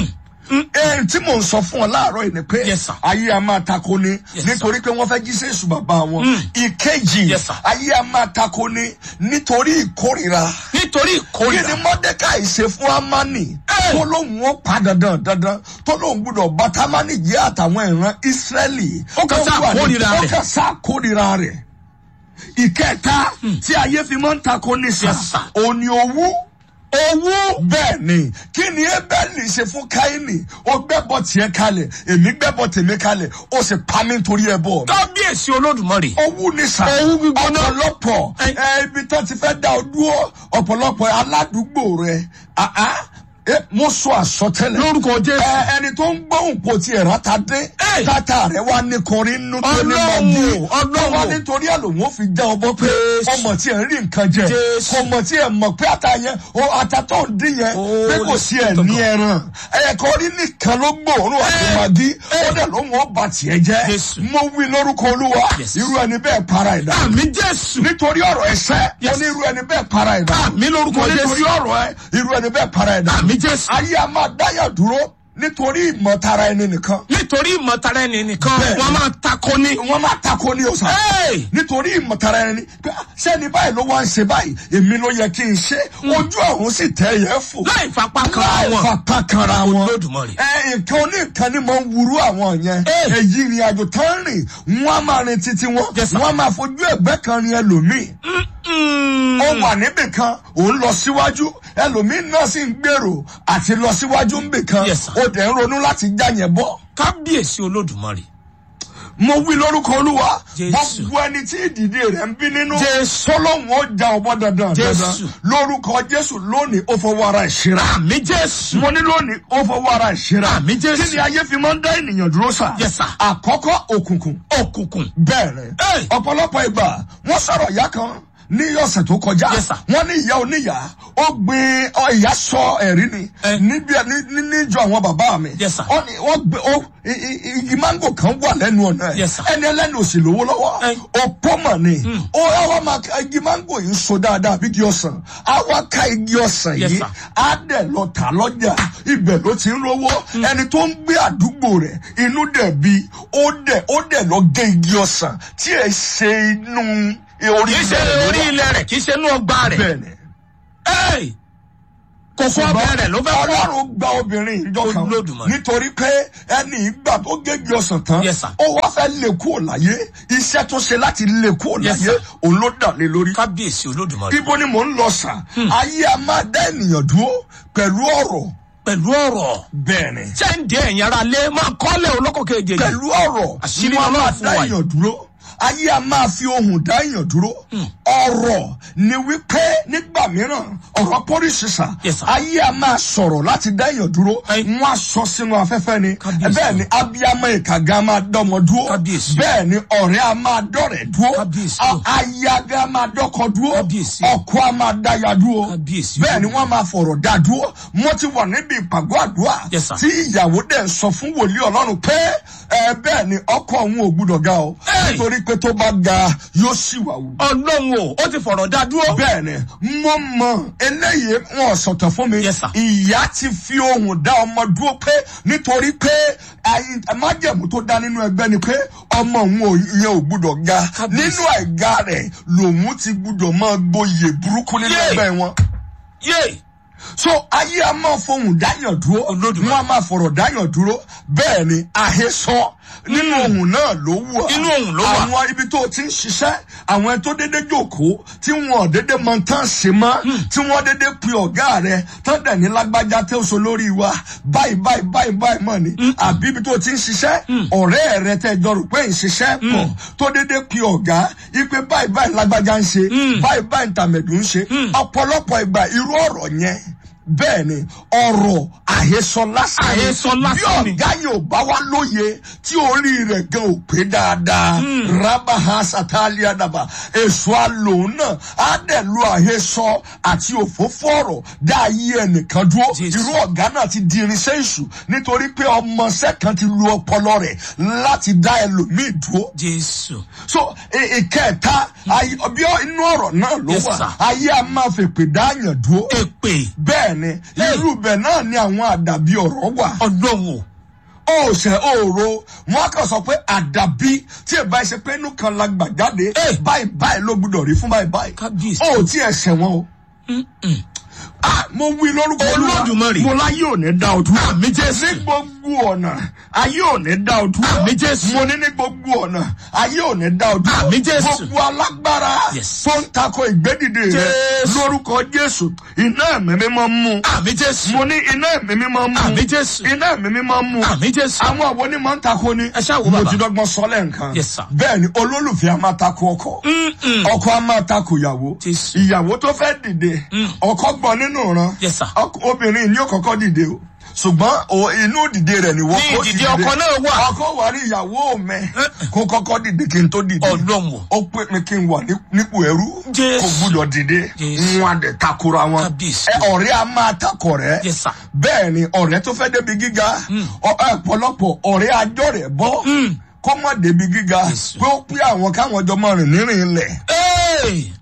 S4: ẹn tí mò ń sọ fún ọ láàárọ̀ yìí ni pé
S3: Yes, sir.
S4: ayé a máa tako ni
S3: Yes,
S4: nítorí pé wọ́n fẹ́ jí sí èṣù bàbá wọn ìkejì
S3: Yes, sir.
S4: ayé a máa tako ni nítorí ìkórìíra
S3: nítorí
S4: kí
S3: ìkórìíra.
S4: ni mọ́dékàì ṣe fún amani tó lóun ó pa dandan dandan tó lóun gbúdọ̀ bá tamani jẹ́ àtàwọn ìran ìsírẹ́lì.
S3: Ó kàn sá
S4: tó wà ní-
S3: kórìíra
S4: ó
S3: rẹ̀.
S4: kàn sá kórìíra rẹ̀. ìkẹta tí ayé fi máa ń takò ní sà
S3: Yes, sir.
S4: òní owó
S3: owó.
S4: bẹ́ẹ̀ ni kí ni ebeli ṣe fún káyínì ó gbẹ́bọ̀ tiẹ̀ kalẹ̀ èmi gbẹ́bọ̀ tèmi kalẹ̀ ó sì pa mí nítorí ẹbọ mi
S3: kábíyèsí olódùmarè.
S4: owó ní sà
S3: Owú gbígbóná.
S4: ọ̀pọ̀lọpọ̀
S3: Ẹ-
S4: ẹ, ibi tó ti fẹ́ dá ọ dúró ọ̀pọ̀lọpọ̀ aládùúgbò rẹ ah, ah, ẹ, mo sọ àsọtẹ́lẹ̀
S3: lórúkọ jésù.
S4: ẹ, ẹni tó ń gbóhùn pò tí ẹ̀rọ ta dé
S3: Ẹ.
S4: tata rẹ wá ní kọrin nínú tó ní
S3: Ọlọ́run,
S4: mọ́gí
S3: Ọlọ́run.
S4: wá nítorí àlòmọ́ fi já ọbọ̀ pé
S3: Jésù.
S4: ọmọ tí ẹ̀ ń rí nǹkan jẹ
S3: Jésù.
S4: kò mọ̀ tí ẹ̀ mọ̀ pé ata yẹn o ata tó ń dín yẹn
S3: Oh,
S4: pé kò sí ẹ̀
S3: Lord.
S4: ní ẹran ẹ̀kọ́ rí nìkan ló gbòòrùn àti
S3: Ẹ.
S4: màgí
S3: Ẹ.
S4: ó dẹ̀ ló wọ́n bá tiẹ̀ jẹ́
S3: Jésù.
S4: mo wí lórúkọ olúwa
S3: Yes.
S4: irú ẹni bẹ́ẹ̀ para ẹ̀dá
S3: àmì jésù.
S4: nítorí ọ̀rọ̀ ẹ̀sẹ̀ mo
S3: Yes.
S4: ní irú ẹni bẹ́ẹ̀ para ẹ̀dá
S3: Àmín lórúkọ
S4: mo ní
S3: Jésù.
S4: nítorí ọ̀rọ̀ ẹ irú ẹni bẹ́ẹ̀ para ẹ̀dá
S3: àmì jésù.
S4: ayé a máa dáyà dúró nítorí ìmọ̀tara ẹni nìkan
S3: nítorí ìmọ̀tara ẹni nìkan
S4: Bẹ́ẹ̀ni.
S3: wọ́n máa takò ní.
S4: wọ́n máa tako ní ọ̀sán
S3: Hey!
S4: nítorí ìmọ̀tara ẹni pé ah, sẹ́ni báyìí ló wá ń ṣe báyìí èmi ló yẹ kí n ṣe ojú ọ̀hún sì tẹ́ yẹ fò
S3: láì fapá kan
S4: láì
S3: wọn.
S4: fapá kanra wọn
S3: Olódùmarè.
S4: ẹ nǹkan oníkan ni mo ń wúrú àwọn yẹn
S3: Hey!
S4: èyí ìrìn àjò tán rìn wọn á máa rin títí wọn
S3: Yes, sir.
S4: wọn á máa fojú ẹgbẹ́ kan rin ẹlòmíì
S3: Mm.
S4: ó wà níbì kan òun lọ síwájú ẹlòmíín náà sì ń gbèrò àti lọ síwájú níbì kan
S3: Yes, sir.
S4: ó dẹ̀ ń ronú láti já yẹn bọ́.
S3: kábíyèsí olódùmarè.
S4: mo wí lórúkọ olúwa
S3: Jésù.
S4: gbogbo ẹni tí ìdìde rẹ̀ ń bí nínú
S3: Jésù.
S4: tọ́lọ́hún ó já ọbọ̀ dandan dandan
S3: Jésù.
S4: lórúkọ jésù lónìí ó fọwọ́ ara ìṣera.
S3: àmì jésù.
S4: mo ní lónìí ó fọwọ́ ara ìṣera.
S3: Àmín, Jésù.
S4: kí ni ayé fi máa ń dá ènìyàn dúró sà.
S3: Yes, sir.
S4: àkọ́kọ́ òkùnkùn
S3: òkùnkùn.
S4: bẹ́ẹ̀rẹ̀
S3: Hey!
S4: ọ̀pọ̀lọpọ̀ ìgbà wọ́n sọ̀rọ̀ ìyá kan ní ọ̀sẹ̀ tó kọjá
S3: Yes, sir.
S4: wọ́n ní ìyá oníyà ó gbin ọ, ìyá sọ ẹ̀rí ni
S3: Eh.
S4: níbi ní- ní- níjọ àwọn bàbá mi
S3: Yes, sir.
S4: Wọ́n ní- wọ́n gbé ó i- i- igi mango kan wà lẹ́nu ọ̀nà ẹ̀
S3: Yes, sir.
S4: ẹni ẹlẹ́nu òsì lówó lọ́wọ́
S3: Eh.
S4: òpó mọ̀ ni ó àwa máa ka igi mango yìí so dáadáa bí igi ọ̀sán àwa ká igi ọ̀sán
S3: Yes,
S4: yìí
S3: sir.
S4: á dẹ̀ lọ tà lọ́jà ibẹ̀ ló ti ń rówó ẹni tó ń gbé àdúgbò rẹ̀ inú dẹ̀ bí ó dẹ̀ ó dẹ̀ lọ gé igi ọ̀sán tí ẹ̀ ṣe inú orí
S3: kì í ṣe
S4: ilẹ̀ ló
S3: orí
S4: wà.
S3: ilẹ̀ rẹ̀ kì í ṣe inú ọgbà rẹ̀.
S4: bẹ́ẹ̀ni
S3: Hey! kókó ọbẹ̀ rẹ̀ ló fẹ́ fọ́.
S4: ọlọ́run gba obìnrin ìjọ kan
S3: Olódùmarè.
S4: nítorí pé ẹni ìgbà tó gégi ọsàn tán
S3: Yes, sir.
S4: ó wá fẹ́ lè kúrò láyé iṣẹ́ tó ṣe láti lè kúrò
S3: Yes,
S4: láyé
S3: sir.
S4: òun ló dà lé lórí.
S3: kábíyèsí olódùmarè.
S4: ibo ni mò ń lọ sà ayé a máa dá ènìyàn dúró pẹ̀lú ọ̀rọ̀
S3: pẹ̀lú ọ̀rọ̀.
S4: bẹ́ẹ̀ni
S3: sẹ́ǹdì ẹ̀yìn ara lé máa kọ́lẹ̀ olóko kejì.
S4: pẹ̀lú ọ̀rọ̀
S3: Àṣírí
S4: wọn a máa
S3: Ọlọ́run fún
S4: dá
S3: wa yìí.
S4: èèyàn dúró ayé a máa fi ohùn dá èèyàn dúró ọ̀rọ̀ ni wípé nígbà mìíràn ọ̀rọ̀ pọ́lísìsà
S3: Yes, sir.
S4: ayé a máa sọ̀rọ̀ láti dá èèyàn dúró
S3: Ẹ-
S4: wọ́n á sọ sínú afẹ́fẹ́ ni
S3: Kábíyèsí.
S4: bẹ́ẹ̀ ni abiyamọ ìkàgá máa dọ́mọ dúró
S3: Kábíyèsí.
S4: bẹ́ẹ̀ ni ọ̀rẹ́ a máa dọ́rẹ̀ dúró
S3: Kábíyèsí.
S4: a- ayaga máa dọ́kọ dúró
S3: Kábíyèsí.
S4: ọkọ a máa dáya dúró
S3: Kábíyèsí.
S4: bẹ́ẹ̀ ni wọ́n máa fọ̀rọ̀ dá dúró mo ti wà níbi ìpàgọ́ àdúrà
S3: Yes, sir.
S4: tí ìyàwó dẹ̀ ń sọ fún wòlíì ọlọ́run pé ẹ bẹ́ẹ̀ ni ọkọ òun ò gbúdọ̀ ga o
S3: Hey!
S4: nítorí pé tó bá ga yóò sì wà wù.
S3: ọlọ́run o ó ti fọ̀rọ̀ dá dúró.
S4: bẹ́ẹ̀ ni mo mọ eléyìí wọn ò sọ̀tọ̀ fún mi
S3: Yes, sir.
S4: ìyá ti fi ohùn dá ọmọ dúró pé nítorí pé ayi- májẹ̀mú tó dá nínú ẹgbẹ́ ni pé ọmọ òun ò yẹn ò gbúdọ̀ ga
S3: Kábíyèsí.
S4: nínú àìga rẹ̀ lòun ti gbúdọ̀ máa gboyè burúkú nínú
S3: Yay!
S4: ẹgbẹ́ wọn
S3: yé
S4: so ayé a máa fohùn dáyàn dúró
S3: Olódùmarè.
S4: wọn a máa fọ̀rọ̀ dáyàn dúró bẹ́ẹ̀ ni àhesọ nínú ohun náà ló wà
S3: Inú ohùn ló wà.
S4: àwọn ibi tó ti ń ṣiṣẹ́ àwọn ẹni tó dédé jókòó tí wọn ò dédé mọ tán ṣe mọ́ tí wọ́n dédé pe ọ̀gá rẹ̀ tán dẹ̀ ní lágbájá tẹ́ oṣù lórí wa báyìí báyìí báyìí báyìí mọ̀ ni àbí ibi tó ti ń ṣiṣẹ́ ọ̀rẹ́ rẹ̀ tẹ́ jọ rò pé ń ṣiṣẹ́ pọ̀ tó dédé pe ọ̀gá ipe báyìí báyìí lágbájá ń ṣe báyìí báyìí tàmẹ̀dù ń ṣe ọ̀pọ̀lọpọ̀ ìgbà irú ọ̀rọ̀ yẹn bẹ́ẹ̀ ni ọ̀rọ̀ àhesọ lásán ni.
S3: Àhesọ lásán ni.
S4: bí ọ̀gá yóò bá wá lóye tí orí rẹ̀ gan ò pé dáadáa rabaha satali adaba èso alòun náà á dẹ̀ lu àhesọ àti òfófó ọ̀rọ̀ dá ayé ẹnìkan dúró
S3: Jésù.
S4: irú ọ̀gá náà ti di irinṣẹ́ èṣù nítorí pé ọmọọṣẹ́ kan ti lu ọpọlọ rẹ̀ láti dá ẹlòmíì dúró
S3: jésù.
S4: so ì- ìkẹta ayé bí ọ- inú ọ̀rọ̀ náà ló
S3: Yes,
S4: wà
S3: sir.
S4: ayé a máa fèpè dáàyàn dúró
S3: èpè
S4: bẹ́ẹ̀ ni irú bẹ̀ náà ni àwọn àdàbí ọ̀rọ̀ wà
S3: ọlọ́run o
S4: ó ṣe òòró wọn kàn sọ pé àdàbí tí ẹ bá ṣe pé inú kan la gbà jáde
S3: Eh.
S4: báyìí báyìí ló gbúdọ̀ rí fún báyìí báyìí
S3: Kábíyèsí.
S4: ó tí ẹ ṣẹ̀wọ̀n o. Ah, mo wí lórúkọ Olúwa.
S3: Olódùmarè.
S4: mo láyé ò ní dá o dúró.
S3: Àmì Jésù.
S4: ní gbogbo ọ̀nà ayé ò ní dá o dúró.
S3: Àmì Jésù.
S4: mo ní ní gbogbo ọ̀nà ayé ò ní dá o dúró.
S3: Àmì Jésù.
S4: gbogbo alágbára
S3: Yes.
S4: tó ń takò ìgbédìde rẹ
S3: Jésù.
S4: lórúkọ Jésù iná ẹ̀mí mi máa ń mú.
S3: àmì jésù
S4: mo ní iná ẹ̀mí mi máa ń mú.
S3: Àmì Jésù.
S4: iná ẹ̀mí mi máa ń mú.
S3: àmì jésù
S4: àwọn àwọn onímọ̀ ń takò ni.
S3: Ẹ ṣáà wo
S4: mo
S3: bàbá.
S4: ti dọ́gbọ́n sọ lẹ́ǹkan.
S3: Yes, sir.
S4: bẹ́ẹ̀ ni olólùfẹ́ a máa takò ọkọ. ọkọ a máa takò ìyàwó.
S3: Jésù.
S4: ìyàwó tó fẹ́ dìde. ọkọ gbọ́ nínú ìran.
S3: Yes, sir.
S4: Ọk- obìnrin ni ó kọ́kọ́ dìde o ṣùgbọ́n o- inú dìde rẹ̀ ni wọ́n
S3: Ní
S4: kó ti
S3: ìdìde ọkọ náà wà.
S4: ọkọ wà ní ìyàwó mi kó kọ́kọ́ dìde kí n tó dìde
S3: Ọlọ́run o.
S4: ó pè mí kí n wà ní- nípò ẹrú
S3: Jésù.
S4: kò gbúdọ̀ dìde
S3: Jésù.
S4: wọn àdẹ takora wọn
S3: Kábíyèsí.
S4: ẹ ọ̀rẹ́ a máa takọ̀ rẹ̀
S3: Yes, sir.
S4: bẹ́ẹ̀ ni ọ̀rẹ́ tó fẹ́ débi gíga ọ- ọ̀pọ̀lọpọ̀ ọ̀rẹ́ ajọ́ rẹ̀ bọ́ kọ́mọ débi gíga
S3: Jésù.
S4: pé ó pé àwọn káwọn jọ máa rìn nírìn ilẹ̀
S3: Hey!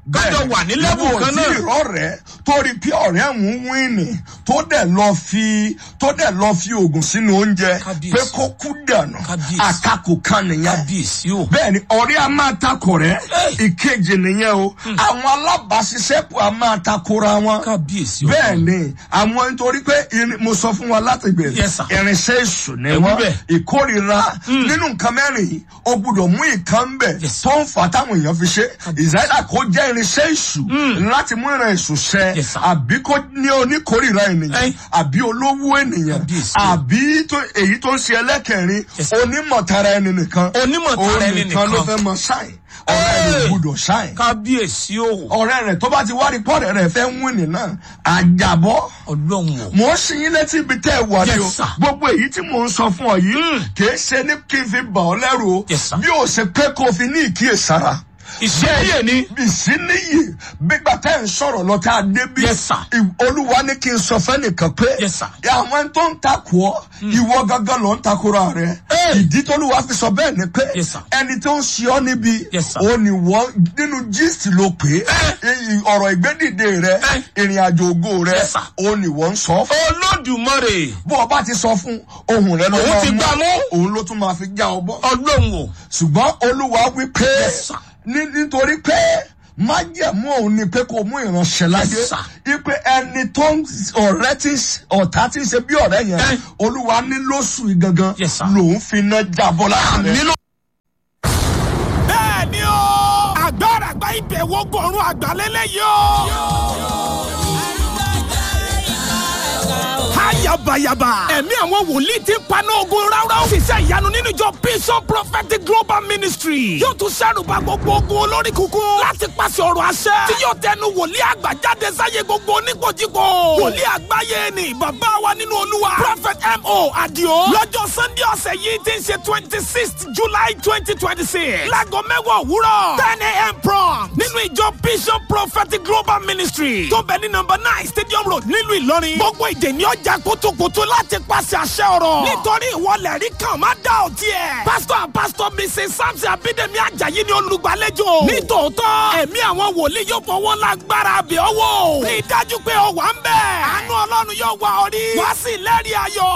S3: kájọ wà ní level kan náà.
S4: ìwọ tí ìrọ̀ rẹ̀ torí pé ọ̀rẹ́ ń wíìnì tó dẹ̀ lọ fi tó dẹ̀ lọ fi oògùn sínú oúnjẹ
S3: Kábíyèsí.
S4: pé kó kú dànù
S3: Kábíyèsí.
S4: àtakò kan nìyẹn
S3: kábíyèsí o.
S4: bẹ́ẹ̀ni ọ̀rẹ́ a máa takò rẹ̀ ìkejì nìyẹn o àwọn alábàáṣiṣẹ́pọ̀ a máa takora wọn
S3: kábíyèsí o.
S4: bẹ́ẹ̀ni àwọn nítorí pé irin- mo sọ fún wa láti gbèrè
S3: Yes, sir.
S4: irinṣẹ́ èṣù ni
S3: Ẹ wí
S4: wọ́n
S3: bẹ́ẹ̀.
S4: ìkórira nínú nǹkan mẹ́rin yìí o gbúdọ̀ mú ìkan bẹ̀
S3: Yes, sir.
S4: tó ń fà táwọn èèyàn fi ṣe ìsáyà kó jẹ́ irinṣẹ́ èṣù láti mú ìran èṣù ṣẹ
S3: Yes, sir.
S4: àbí kó ní oníkórira ènìyàn
S3: Ẹ.
S4: àbí olówó ènìyàn
S3: Kábíyèsí.
S4: àbí tó- èyí tó ń ṣe ẹlẹ́kẹ̀rin
S3: Yes, sir.
S4: onímọ̀tara ẹni nìkan
S3: Onímọ̀tara ẹni
S4: Òun nìkan ló
S3: nìkan.
S4: fẹ́ mọ ṣáì ọ̀rẹ́ rẹ̀
S3: Ẹ.
S4: gbúdọ̀ ṣáì
S3: kábíyèsí o.
S4: ọ̀rẹ́ rẹ̀ tó bá ti wá rí pọ́ọ̀rẹ́ rẹ̀ fẹ́ ń wíìnì náà àjàbọ́
S3: ọlọ́run o.
S4: mò ń sin yín létí ibi tẹ́ ẹ wà ní o
S3: Yes, sir.
S4: gbogbo èyí tí mò ń sọ fún ọ yìí kìí ṣe ní kí n fi bà ọ lẹ́rù o
S3: Yes, sir.
S4: bí o ṣe pé kó o fi ní ìkíyèsára
S3: ìṣẹ́yè ni.
S4: ìsíníyì gbígbà tẹ́ ń sọ̀rọ̀ lọ tá a dé bí
S3: Yes, sir.
S4: ì- olúwa ní kí n sọ fẹ́nìkan pé
S3: Yes, sir.
S4: àwọn tó ń takò ọ́ ìwọ gangan ló ń takora rẹ
S3: Hey.
S4: ìdí tólúwa fi sọ bẹ́ẹ̀ ni pé
S3: Yes, sir.
S4: ẹni tó ń ṣe ọ́ níbi
S3: Yes, sir.
S4: ó ní wọ́n nínú gist ló pé i- ọ̀rọ̀ ìgbédìde rẹ
S3: Hey.
S4: ìrìn àjò ògo rẹ
S3: Yes, sir.
S4: ó ní wọ́n ń sọ fún
S3: olódùmarè.
S4: bó o bá ti sọ fún ohun rẹ ló
S3: Òun
S4: máa
S3: ti
S4: mú
S3: gbá mú.
S4: òun ló tún máa fi já ọ bọ́
S3: ọlọ́run o.
S4: ṣùgbọ́n olúwa wí pé
S3: Yes, sir.
S4: ní- nítorí pé májẹ̀mú òun ni pé kò mú ìránṣẹ́ láyé
S3: Yes, sir.
S4: ipe ẹni tó ń ọ̀rẹ́ tí ọ̀tá tí ń ṣe bí ọ̀rẹ́ yẹn
S3: Eh.
S4: olúwa ní lóṣù yìí gangan
S3: Yes, sir.
S4: lòun fi iná jábọ́ láti rẹ̀.
S3: nínú.
S2: bẹ́ẹ̀ ni o. agbára àgbà ìbẹ̀wò gọ̀ọ̀rùn àgbàlélẹ̀ yóò. Ayabayaba. Ẹ̀mí àwọn wòlíì ti ń paná ogun ráúráú. Ṣiṣẹ́ ìyanu nínú ìjọ Bishop Prophetic Global Ministry. Yóò tún ṣàrùbá gbogbo ogun olórí kúkú. Láti pàṣẹ ọ̀rọ̀ àṣẹ. Tí yóò tẹnu wòlíì àgbà jáde sáyé gbogbo oníkojúkọ. Wòlíì àgbáyé ni bàbá wa nínú olúwa. Prophet M.O. Adio. Lọ́jọ́ Sunday ọ̀sẹ̀ yìí ti ń ṣe twenty sixth July twenty twenty six. Láago mẹ́wàá òwúrọ̀. ten a.m. prompt. Nínú ìjọ Bishop Prophetic Global Ministry. Tó bẹ̀ ní nọmba nine Stadium Road nílùú Ìlọrin. Gbogbo ìdè ni ọjà kótókótó láti pàṣẹ àṣẹ ọ̀rọ̀. Nítorí ìwọlẹ̀ rí kan má dá ọtí ẹ̀. Pásítọ̀ and Pásítọ̀ Mrs. Samson Abídèmí Ajayi ni olùgbàlejò. Nítòótọ́, ẹ̀mí àwọn wòlíì yóò fọwọ́ lágbára àbẹ̀ ọwọ́. Rí i dájú pé o wà ń bẹ̀. Àánú Ọlọ́run yóò wá ọ rí. Wá sí lẹ́rìí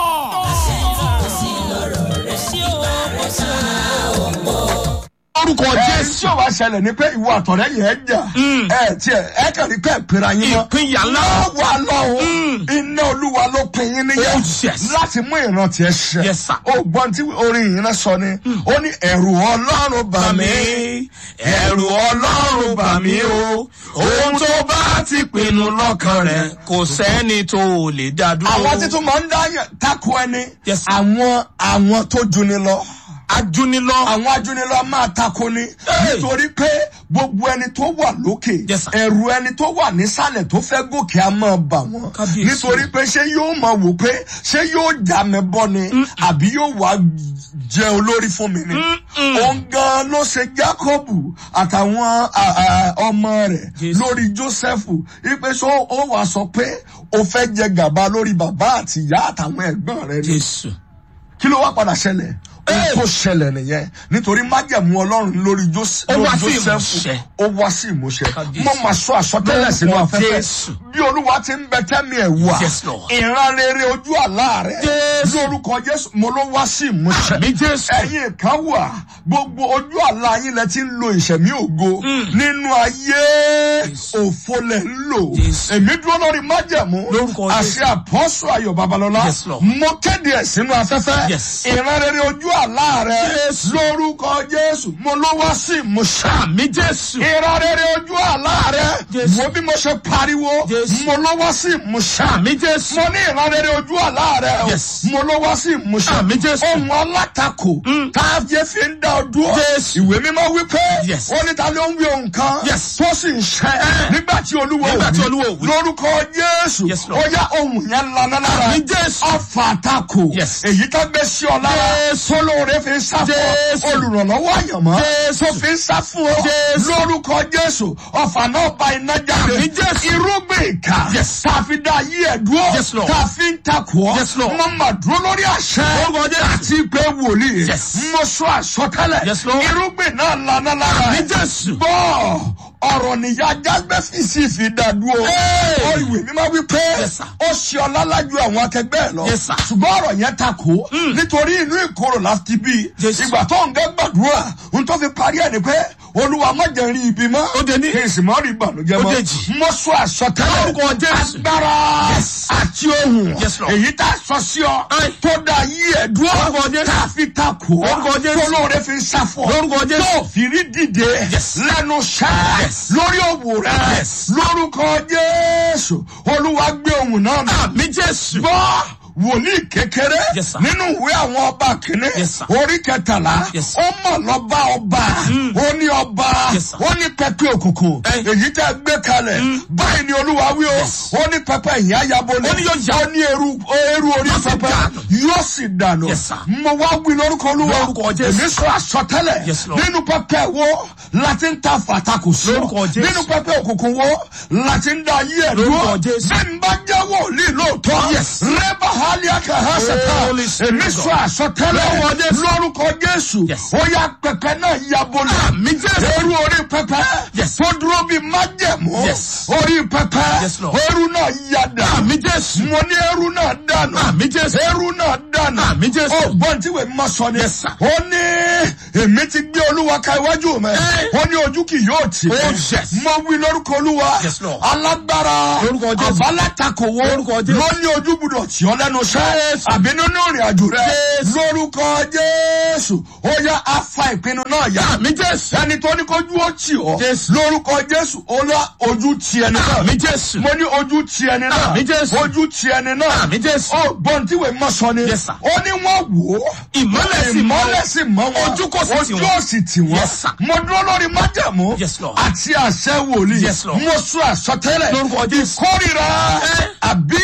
S2: ayọ̀.
S3: orúkọ
S4: ẹ
S3: jésù.
S4: tí ò wá ṣẹlẹ̀ ni pé ìwọ àtọ̀rẹ́ yẹn jà ẹ tiẹ̀ ẹ kàn ní pé ìpera yín mọ́
S3: Ìpínyà ńlá.
S4: wà lọ́hùn iná olúwa ló pin yín níyà
S3: Oh, yes.
S4: láti mú ìrántí ẹ ṣẹ
S3: Yes, sir.
S4: ó gbọ́n tí orin yìí náà sọ ni ó ní ẹ̀rù ọlọ́run bà mí
S3: ẹ̀rù ọlọ́run bà mí o. ohun tó bá ti pinnu lọ́kàn rẹ̀ kò sẹ́ni tó lè dá dúró.
S4: àwọn títún máa ń dá yàn tako ẹni
S3: Yes, sir.
S4: àwọn àwọn tó juni lọ
S3: ajúnilọ.
S4: àwọn ajúnilọ máa tako ni
S3: Hey!
S4: nítorí pé gbogbo ẹni tó wà lókè
S3: Yes, sir.
S4: ẹrù ẹni tó wà nísàlẹ̀ tó fẹ́ gòkè á máa bà wọ́n
S3: Kábíyèsí.
S4: nítorí pé ṣé yóò máa wò pé ṣé yóò já mi bọ́ ni àbí yóò wá jẹ olórí fún mi ni òun gan ló ṣe Jákọ́bù àtàwọn à, à, ọmọ rẹ̀
S3: Jésù.
S4: lórí Jósẹ́fù ipe sọ ó wàá sọ pé o fẹ́ jẹ gàba lórí bàbá àti ìyá àtàwọn ẹ̀gbọ́n rẹ̀ ni
S3: jésù.
S4: kí ló wá padà ṣẹlẹ̀ ohun tó ṣẹlẹ̀ nìyẹn nítorí májẹ̀mú ọlọ́run lórí Jós-
S3: Ó wá
S4: lórí
S3: sí
S4: Jósẹ́fù
S3: ìmúṣẹ.
S4: ó wá sí ìmúṣẹ
S3: Kábíyèsí.
S4: mo máa sọ àsọtẹ́lẹ̀ sínú
S3: Lórúkọ
S4: afẹ́fẹ́
S3: Jésù.
S4: bí olúwa ti ń bẹ tẹ́mi ẹ̀ wà
S3: Yes, Lord.
S4: ìran rere ojú àlá rẹ̀
S3: Jésù.
S4: lórúkọ Jésù mo ló wá sí ìmúṣẹ
S3: Àmín, Jésù.
S4: ẹ̀yin kan wà gbogbo ojú àlá yín lẹ ti ń lo ìṣẹ̀mí ògo nínú ayé òfo lẹ̀ ń lò
S3: Jésù.
S4: èmi dúró lórí májẹ̀mú
S3: Lórúkọ
S4: àṣẹ àpọ́sù ayọ̀ babalọ́lá
S3: Yes, Lord.
S4: mo kéde ẹ̀ sínú afẹ́fẹ́
S3: Yes.
S4: ìran rere ojú àlá rẹ
S3: Jésù.
S4: lórúkọ jésù mo ló wá sí ìmúṣẹ.
S3: àmì jésù.
S4: ìran rere ojú àlá rẹ
S3: Jésù.
S4: wo bí mo ṣe pariwo
S3: Jésù.
S4: mo ló wá sí ìmúṣẹ.
S3: àmì jésù.
S4: mo ní ìran rere ojú àlá rẹ o
S3: Yes.
S4: mo ló wá sí ìmúṣẹ.
S3: Àmín, Jésù.
S4: ohun alátakò tá a yẹ fi ń dá ọ dúró.
S3: Jésù.
S4: ìwé mímọ́ wípé
S3: Yes.
S4: ó ní ta ló ń wí ohun kan
S3: Yes.
S4: tó sì ń ṣẹ nígbà tí olúwo
S3: Nígbà tí
S4: wí.
S3: Olúwa wí.
S4: lórúkọ jésù
S3: Yes, Lord.
S4: ó yá ohun yẹn lana lára
S3: Àmín, Jésù.
S4: ọfà àtakò
S3: Yes.
S4: èyí tó gbé sí ọ lára
S3: Jésù.
S4: tólóore fi ń sá fún ọ
S3: Jésù.
S4: olùrànlọ́wọ́ àyànmọ́
S3: Jésù.
S4: tó fi ń sá fún ọ
S3: Jésù.
S4: lórúkọ jésù ọfà náà bá iná jáde
S3: Àmín, Jésù.
S4: irúgbìn ìkà
S3: Yes.
S4: tá a fi dá ayé ẹ̀ dúró
S3: Yes, Lord.
S4: tá a fi ń takò ọ́
S3: Yes, Lord.
S4: mo mà dúró lórí àṣẹ
S3: Lórúkọ Jésù.
S4: àti pé wòlíì
S3: Yes.
S4: mo sọ àsọtẹ́lẹ̀
S3: Yes, Lord.
S4: irúgbìn náà lana lára
S3: Àmín, Jésù.
S4: gbọ́ ọ̀rọ̀ nìyá jágbẹ́ fìsì fi dàdúró.
S3: Hey!
S4: ó ìwé mímọ́ wípé
S3: Yes, sir.
S4: ó ṣe ọlọ́lá ju àwọn akẹgbẹ́ ẹ̀ lọ.
S3: Yes, sir.
S4: ṣùgbọ́n ọ̀rọ̀ yẹn ta kó. nítorí inú ìkorò láti bí.
S3: Yes.
S4: ìgbà tó ń gẹ́ gbàdúrà n tó fi parí ẹ̀ ni pé olúwa má jẹ́ rí ibi mọ́.
S3: Ó dé ní.
S4: kí n sì mọ́ rí ìbànújẹ́
S3: Ó
S4: mọ́.
S3: dé jì.
S4: mo sọ àsọtẹ́lẹ̀.
S3: Lórúkọ Jésù.
S4: agbára
S3: Yes.
S4: àti ohun.
S3: Yes, Lord.
S4: èyí tá a sọ sí ọ.
S3: Aye.
S4: tó da yí ẹ̀ dúró.
S3: Lórúkọ Jésù.
S4: tá a fi ta kó.
S3: Lórúkọ Jésù.
S4: tó lóore fi ń sáfọ̀.
S3: Lórúkọ Jésù.
S4: tó fi rí dìde.
S3: Yes.
S4: lẹ́nu ṣẹ́.
S3: Yes.
S4: lórí òwò rẹ̀.
S3: Yes.
S4: lórúkọ jésù olúwa gbé ohun náà mi.
S3: àmì jésù.
S4: gbọ́ wòlíì kékeré
S3: Yes, sir.
S4: nínú ìwé àwọn ọba kìíní
S3: Yes, sir.
S4: orí kẹtàlá
S3: Yes, sir.
S4: ó mọ̀ lọ́ba ọba ó ní ọba
S3: Yes, sir.
S4: ó ní pẹpẹ òkùnkùn
S3: Eh.
S4: èyí tẹ́ gbé kalẹ̀ báyìí ni olúwa wí o
S3: Yes.
S4: ó ní pẹpẹ ìyá yabolẹ̀
S3: Ó ní yóò jà.
S4: ó ní eru eru orí
S3: Yóò sì
S4: pẹpẹ
S3: dànù.
S4: yóò sì dànù
S3: Yes, sir.
S4: mo wá wí lórúkọ olúwa
S3: Lórúkọ Jésù.
S4: èmi sọ àsọtẹ́lẹ̀
S3: Yes, Lord.
S4: nínú pẹpẹ wo láti ń ta fàtàkù sí ọ
S3: Lórúkọ Jésù.
S4: nínú pẹpẹ òkùnkùn wo láti ń da ayé ẹ̀ dúró
S3: Lórúkọ Jésù.
S4: bí n bá jẹ́ wòlíì lóòótọ́
S3: Yes.
S4: rẹ́bà hálíà kàhásẹ̀tà
S3: Holy Spirit
S4: èmi
S3: God.
S4: sọ àsọtẹ́lẹ̀
S3: Lórúkọ Jésù.
S4: lórúkọ jésù
S3: Yes.
S4: ó yá pẹpẹ náà yabolẹ̀
S3: Àmì Jésù.
S4: eru orí pẹpẹ
S3: Yes.
S4: tó dúró bí májẹ̀mú
S3: Yes.
S4: orí pẹpẹ
S3: Yes, Lord.
S4: eru náà yada
S3: àmì jésù.
S4: mo ní eru náà dànù
S3: Àmì Jésù.
S4: eru náà dànù
S3: Àmì Jésù.
S4: ó gbọ́n tí wèé ma sọ ni
S3: Yes, sir.
S4: ó ní èmi ti gbé olúwa ka iwájú mi
S3: Eh.
S4: ó ní ojú kì yóò tì mí.
S3: Oh, yes.
S4: mo wí lórúkọ olúwa
S3: Yes, Lord.
S4: alágbára
S3: Lórúkọ Jésù.
S4: àbálátakòwò
S3: Lórúkọ Jésù.
S4: ló ní ojú gbúdọ̀ tí ọ lẹ́nu iṣẹ́
S3: Jésù.
S4: àbí nínú ìrìn àjò rẹ
S3: Jésù.
S4: lórúkọ jésù ó yá afa ìpinnu náà yá
S3: àmì jésù.
S4: ẹni tó ní kójú ó tì ọ
S3: Jésù.
S4: lórúkọ jésù ó lá ojú ti ẹni náà
S3: àmì jésù.
S4: mo ní ojú ti ẹni náà
S3: Àmì Jésù.
S4: ojú ti ẹni náà
S3: Àmì Jésù.
S4: ó gbọ́n tí wèé mọ̀ sọ ni
S3: Yes, sir.
S4: ó ní wọ́n wò ó
S3: Ìmọ́lẹ̀ sì mọ́ wọn.
S4: ìmọ́lẹ̀ sì mọ́ wọn
S3: Ojú kò sì tì
S4: ojú
S3: wọ́n.
S4: ò sì tì wọ́n
S3: Yes, sir.
S4: mo dúró lórí májàmú
S3: Yes, Lord.
S4: àti àṣẹ wòlíì
S3: Yes, Lord.
S4: mo sọ àsọtẹ́lẹ̀
S3: Lórúkọ Jésù.
S4: ìkórìíra
S3: Eh.
S4: àbí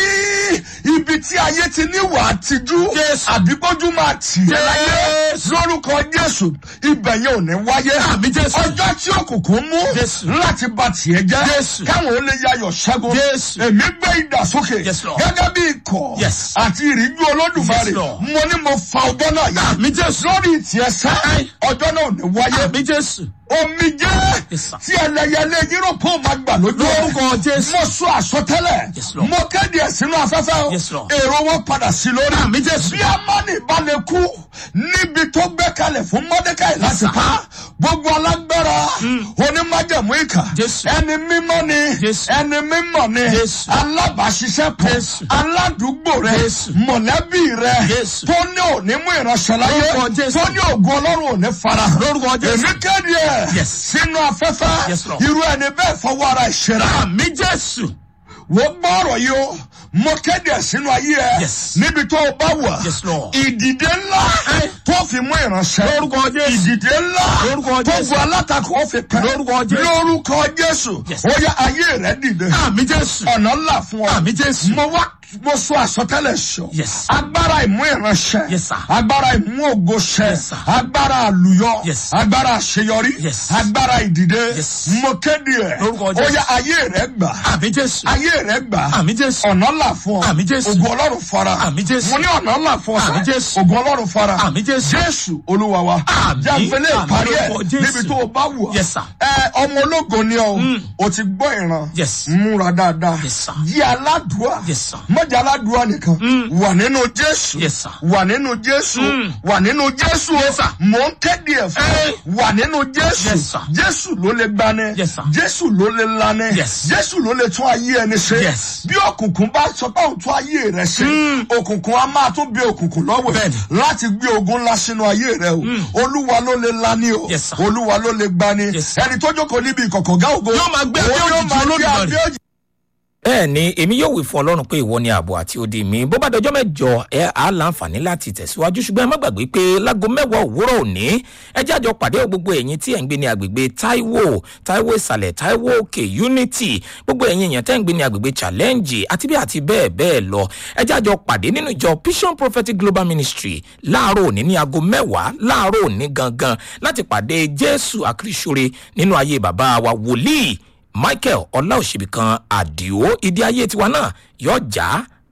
S4: ibi tí ayé ti ní wà á tijú
S3: Jésù.
S4: àbí gbójú máa tì í láyé
S3: Jésù.
S4: lórúkọ jésù ibẹ̀ yẹn ò ní wáyé
S3: Àmì Jésù.
S4: ọjọ́ tí òkùnkùn mú
S3: Jésù.
S4: láti ba tiẹ̀ jẹ́
S3: Jésù.
S4: káwọn ó lè yayọ̀ ṣẹ́gun
S3: Jésù.
S4: èmi gbé ìdàsókè
S3: Yes, Lord.
S4: gẹ́gẹ́ bí ikọ̀
S3: Yes.
S4: àti ìríjú olódùmarè
S3: Yes, Lord.
S4: mo ní mo fa ọjọ́ náà yá
S3: àmì jésù.
S4: lórí ìtìẹ sẹ́
S3: Aye.
S4: ọjọ́ náà ò ní wáyé
S3: àmì jésù.
S4: omi jẹ́
S3: Yes, sir.
S4: tí ẹlẹ́yẹlé yúrópù máa gbà lójú ẹ̀.
S3: Lórúkọ Jésù.
S4: mo sọ àsọtẹ́lẹ̀
S3: Yes, Lord.
S4: mo kéde ẹ̀ sínú afẹ́fẹ́ o
S3: Yes, Lord.
S4: èrò wọn padà sí lórí
S3: Àmì Jésù.
S4: bí amáni bá lè kú níbi tó gbé kalẹ̀ fún mọ́dékàì láti
S3: sir.
S4: pa gbogbo alágbára onímájẹ̀mú ìkà
S3: Jésù.
S4: ẹni mímọ́ ni
S3: Jésù.
S4: ẹni mímọ́ ni
S3: Jésù.
S4: alábàáṣiṣẹ́pọ̀
S3: Jésù.
S4: aládùúgbò rẹ
S3: Jésù.
S4: mọ̀lẹ́bí rẹ
S3: Jésù.
S4: tó ní òní mú ìránṣẹ́ láyé
S3: Lórúkọ Jésù.
S4: tó ní ògùn ọlọ́run òní farahàn
S3: Lórúkọ Jésù.
S4: èmi kéde ẹ̀
S3: Yes.
S4: sínú afẹ́fẹ́
S3: Yes, Lord.
S4: irú ẹni bẹ́ẹ̀ fọwọ́ ara ìṣera
S3: àmì jésù.
S4: wọ́n gbọ́ ọ̀rọ̀ yìí o mo kéde ẹ̀ sínú ayé ẹ
S3: Yes.
S4: níbi tó o bá wà
S3: Yes, Lord.
S4: ìdìde ńlá
S3: Eh.
S4: tó fi mú ìránṣẹ́
S3: Lórúkọ Jésù.
S4: ìdìde ńlá
S3: Lórúkọ
S4: tó
S3: Jésù.
S4: bu alátakò ó fi pẹ́
S3: Lórúkọ Jésù.
S4: lórúkọ jésù
S3: Yes.
S4: ó yá ayé rẹ dìde
S3: àmì jésù.
S4: ọ̀nà ńlá fún ọ
S3: àmì jésù.
S4: mo wá mo sọ àsọtẹ́lẹ̀ sọ
S3: Yes.
S4: agbára ìmú ìránṣẹ́
S3: Yes, sir.
S4: agbára ìmú ògo ṣẹ
S3: Yes, sir.
S4: agbára àlùyọ
S3: Yes.
S4: agbára àṣeyọrí
S3: Yes.
S4: agbára ìdìde
S3: Yes.
S4: mo kéde ẹ
S3: Lórúkọ
S4: ó
S3: Jésù.
S4: yá ayé rẹ gbà
S3: àmì jésù.
S4: ayé rẹ gbà
S3: àmì jésù.
S4: ọ̀nà ńlá fún ọ
S3: Àmì Jésù.
S4: ògo ọlọ́run fara
S3: Àmì Jésù.
S4: mo ní ọ̀nà ńlá fún ọ
S3: Àmì
S4: sẹ́
S3: Jésù.
S4: ògo ọlọ́run fara
S3: Àmì Jésù.
S4: jésù olúwa wa
S3: Àmì.
S4: jáfẹ́lẹ́
S3: Àmì
S4: ìparí ẹ̀
S3: lórúkọ Jésù.
S4: níbi tó o bá wù ọ́
S3: Yes, sir.
S4: ẹ ọmọ ológo ni ọ o ti gbọ́ ìran
S3: Yes.
S4: múra dáadáa
S3: Yes, sir.
S4: yí aládùúà
S3: Yes, sir.
S4: mọ̀jà aládùúà nìkan wà nínú jésù
S3: Yes, sir.
S4: wà nínú jésù wà nínú jésù
S3: Yes, sir.
S4: mò ń kéde ẹ̀ fún
S3: Eh.
S4: ọ wà nínú jésù
S3: Yes, sir.
S4: jésù ló lè gbani
S3: Yes, sir.
S4: jésù ló lè lani
S3: Yes.
S4: jésù ló lè tún ayé ẹni ṣe
S3: Yes.
S4: bí òkùnkùn bá sọ pé òun tún ayé rẹ ṣe òkùnkùn á máa tún bí òkùnkùn lọ́wọ́
S3: Bẹ́ẹ̀ni.
S4: láti gbé ogun ńlá sínú ayé rẹ o olúwa ló lè lani o
S3: Yes, sir.
S4: olúwa ló lè gbani
S3: Yes, sir.
S4: ẹni tó jókòó níbi ìkọ̀kọ̀ gá ògo
S3: Yóò máa gbé abẹ́
S4: òun yóò
S3: òjìji
S4: máa gbé
S3: Olódùmarè.
S4: abẹ́ òjìji
S3: bẹ́ẹ̀ ni èmi yóò wí fún ọlọ́run pé ìwọ ni ààbò àti odi mi bó bá dọjọ́ mẹ́jọ ẹ á láǹfààní láti tẹ̀síwájú ṣùgbọ́n ẹ má gbàgbé pé láago mẹ́wàá òwúrọ̀ òní ẹ jẹ́ àjọ pàdé gbogbo ẹ̀yin tí ẹ̀ ń gbé ní agbègbè taiwo taiwo ìsàlẹ̀ taiwo òkè unity gbogbo ẹ̀yin èèyàn tẹ́ ń gbé ní agbègbè challenge àti bí àti bẹ́ẹ̀ bẹ́ẹ̀ lọ ẹ jẹ́ àjọ pàdé nínú ìjọ vision prophetic global ministry láàárọ̀ òní ní aago mẹ́wàá láàárọ̀ òní gangan láti pàdé jésù àkìrìṣore nínú ayé bàbá wa wòlíì michael ọláòṣèbìkan àdìo ìdí ayé tiwa náà yóò já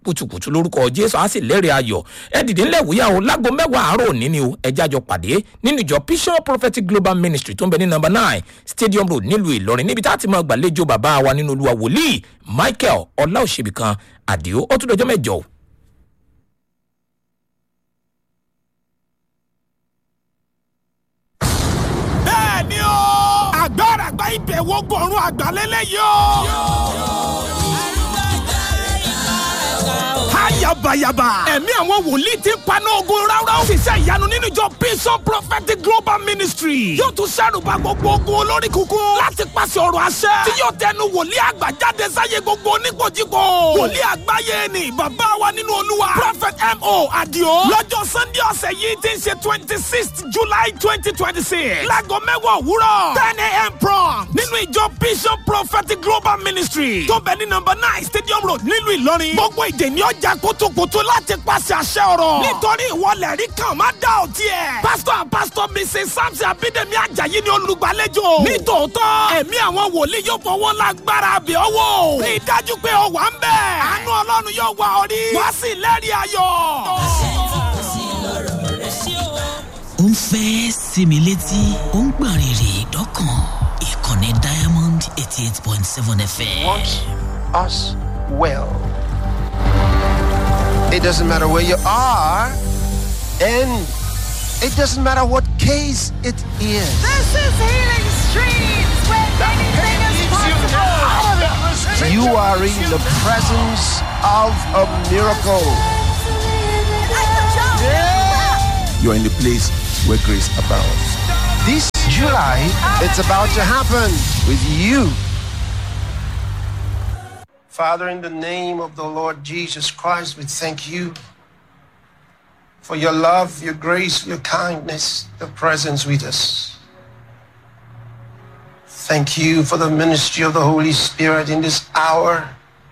S3: kùtùkùtù lórúkọ jésù á sì lẹ́rìí ayọ̀ ẹ dìde ńlẹ̀ wúyà o lágbo mẹ́wàá àárọ̀ òní ni o ẹ jájọ pàdé nínú ìjọ vision prophetic global ministry tó ń bẹ ní number nine stadium road nílùú ìlọrin níbi tá a ti máa gbàlejò bàbá wa nínú olúwa wòlíì michael ọláòṣèbìkan àdìo ó tún dọjọ́ mẹ́jọ o.
S2: bẹ́ẹ̀ ni o. agbára àgbà ibẹ̀ wo gbọ̀run àgbàlélẹ̀ yìí o. Ayabayaba. Ẹ̀mí àwọn wòlíì ti ń paná ogun ráúráú. Ṣiṣẹ́ ìyanu nínú ìjọ Bison Prophetic Global Ministry. Yóò tún ṣàrùbá gbogbo ogun olórí kúkún. Láti pàṣẹ ọ̀rọ̀ àṣẹ. Tí yóò tẹnu wòlíì àgbà jáde sáyé gbogbo oníkojúkọ. Wòlíì àgbáyé ni bàbá wa nínú olúwa. Prophet M.O. Adio. Lọ́jọ́ Sunday ọ̀sẹ̀ yìí ti ń ṣe twenty sixth July twenty twenty six. Láago mẹ́wàá òwúrọ̀. ten a.m. prompt. Nínú ìjọ Bison Prophetic Global Ministry. Tó bẹ̀ ní number nine Stadium Road nílùú Ìlọrin. Gbogbo ìdè ni ọjà kutukutu láti pàṣẹ àṣẹ ọ̀rọ̀. nítorí ìwọlẹ̀ rí kan má dá ò tiẹ̀. pásítọ̀ pásítọ̀ mrs samson abídẹ́mi ajayi ni olùgbàlejò. nítòótọ́ ẹ̀mí àwọn wòlíì yóò fọwọ́ lágbára àbẹ̀ ọwọ́. rí i dájú pé ó wà ń bẹ̀. àánú ọlọ́run yóò wà ọ rí. wá sí lẹ́rìí ayọ̀.
S5: ó ń fẹ́ sinmi létí ó ń gbọ̀n rìrì dọ́kàn ìkànnì diamond eighty eight point seven fm.
S6: wants us well. It doesn't matter where you are, and it doesn't matter what case it is.
S7: This is Healing Streams, where anything is possible.
S6: You are in the presence of a miracle.
S8: You're in the place where grace abounds.
S6: This July, it's about to happen with you. Father, in the name of the Lord Jesus Christ, we thank you for your love, your grace, your kindness, your presence with us. Thank you for the ministry of the Holy Spirit in this hour.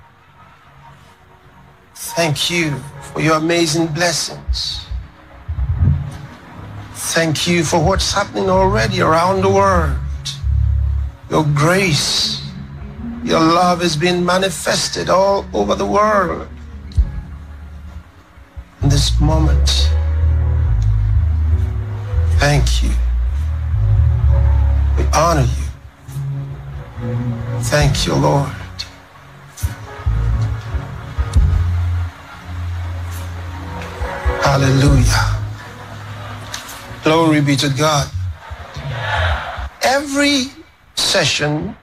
S6: Thank you for your amazing blessings. Thank you for what's happening already around the world. Your grace, your love has been manifested all over the world. In this moment, thank you. We honor you. Thank you, Lord. Hallelujah. Glory be to God. Every session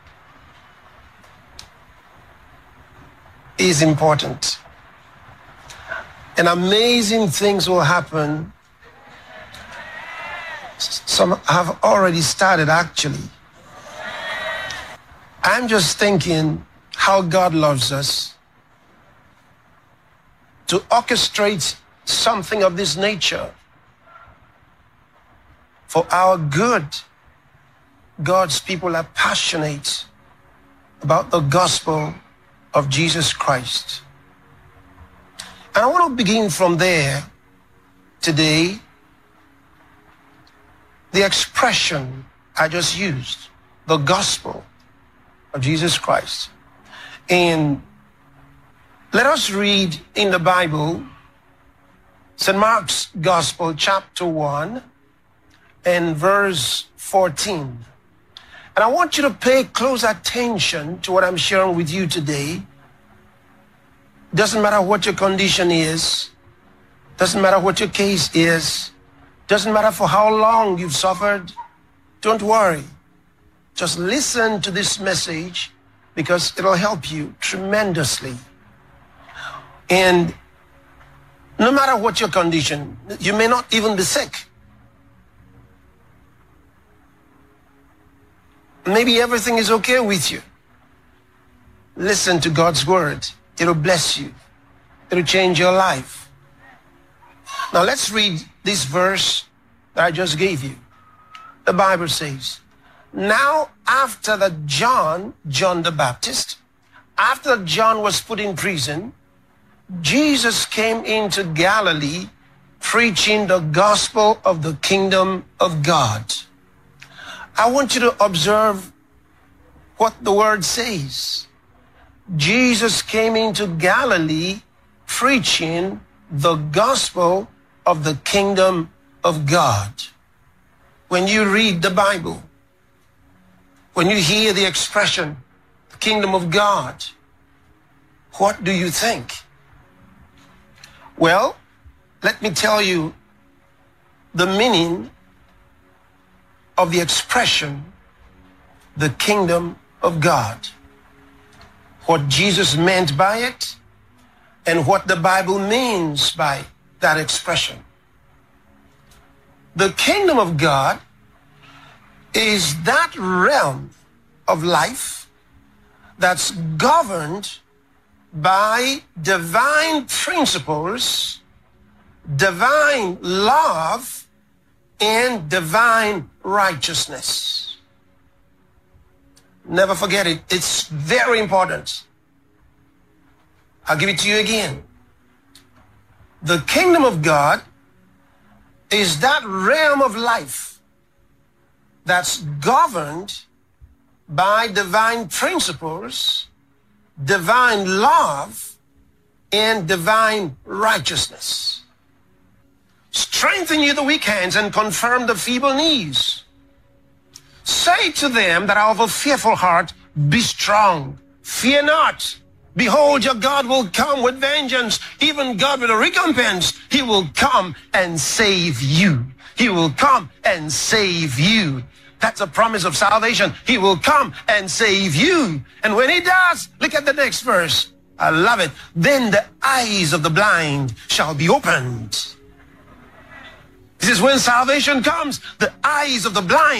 S6: is important. And amazing things will happen. S- Some have already started, actually. I'm just thinking how God loves us to orchestrate something of this nature for our good. God's people are passionate about the gospel of Jesus Christ. And I want to begin from there today. The expression I just used, the gospel of Jesus Christ. And let us read in the Bible, St. Mark's Gospel, chapter 1, and verse 14. And I want you to pay close attention to what I'm sharing with you today. Doesn't matter what your condition is, doesn't matter what your case is, doesn't matter for how long you've suffered. Don't worry. Just listen to this message because it'll help you tremendously. And no matter what your condition, you may not even be sick. Maybe everything is okay with you. Listen to God's word. It'll bless you. It'll change your life. Now let's read this verse that I just gave you. The Bible says, Now after that John, John the Baptist, after John was put in prison, Jesus came into Galilee preaching the gospel of the kingdom of God. I want you to observe what the word says. Jesus came into Galilee preaching the gospel of the kingdom of God. When you read the Bible, when you hear the expression, the kingdom of God, what do you think? Well, let me tell you the meaning of the expression, the kingdom of God. What Jesus meant by it, and what the Bible means by that expression. The kingdom of God is that realm of life that's governed by divine principles, divine love, and divine righteousness. Never forget it. It's very important. I'll give it to you again. The kingdom of God is that realm of life that's governed by divine principles, divine love, and divine righteousness. Strengthen you the weak hands and confirm the feeble knees. Say to them that are of a fearful heart, be strong, fear not. Behold, your God will come with vengeance, even God with a recompense. He will come and save you. He will come and save you. That's a promise of salvation. He will come and save you. And when he does, look at the next verse. I love it. Then the eyes of the blind shall be opened. This is when salvation comes. The eyes of the blind